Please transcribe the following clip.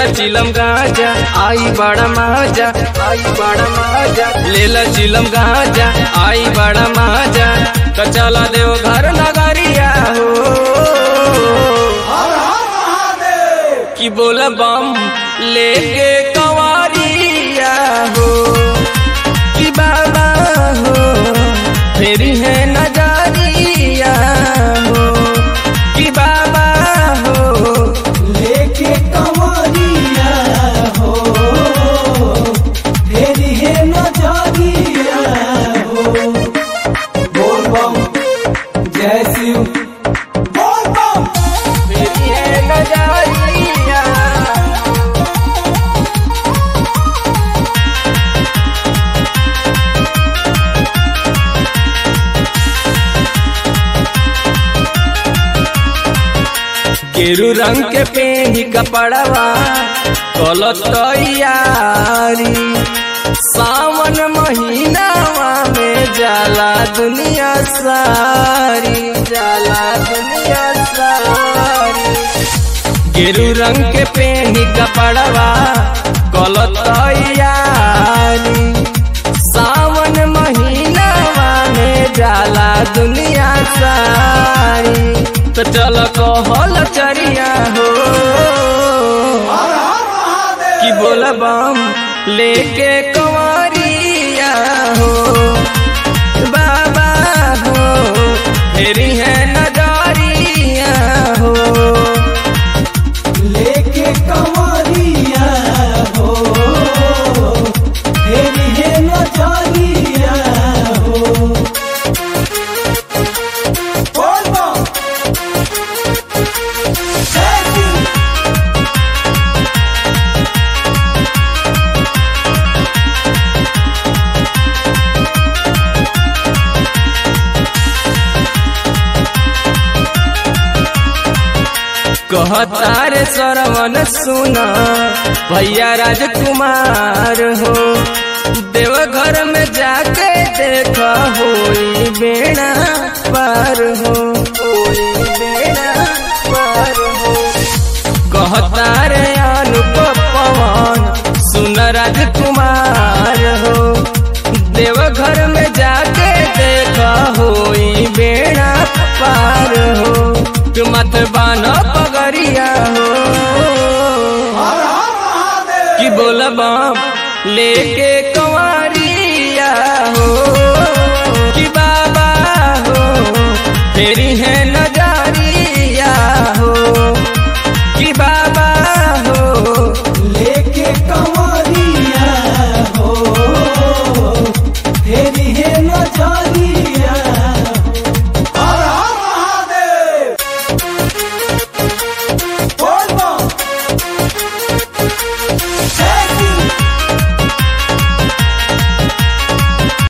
लेला चिलम गाजा आई बड़ा माजा आई बड़ा माजा लेला चिलम गाजा आई बड़ा माजा तो चला देव घर नगरिया हो कि बोल बम लेके कंवरिया हो कि बाबा हो फेरी है नजरिया हो कि बाबा हो लेके कवरिया हो तेरी है नजरिया हो बोल बम जय शिव बोल बम फेरी है नजरिया गेरू रंग के पेनी कपड़वा कलत तैयारी सावन महीनावा में जाला दुनिया सारी जाला दुनिया सारी गेरू रंग के पेनी कपड़वा कलत तैयारी सावन महीनावा में जाला दुनिया सारी तो चल कहल चरिया हो कि बोल बम लेके कंवरिया हो बाबा हो फेरी है नजरिया हो लेके कवरिया हो तेरी है नजरिया हो बोल बम जय शिव कहतार सरवन सुना भैया राजकुमार हो देवघर में जाके देख होई बेड़ा पार हो होई बेड़ा पार हो कहतार अनुप पवन सुन राजकुमार हो देवघर में जाके देख होई बेड़ा पार हो तू मत बानो पगरिया हो कि बोल बम लेके कंवरिया हो कि बाबा हो फेरी है नजरिया हो कि बाबा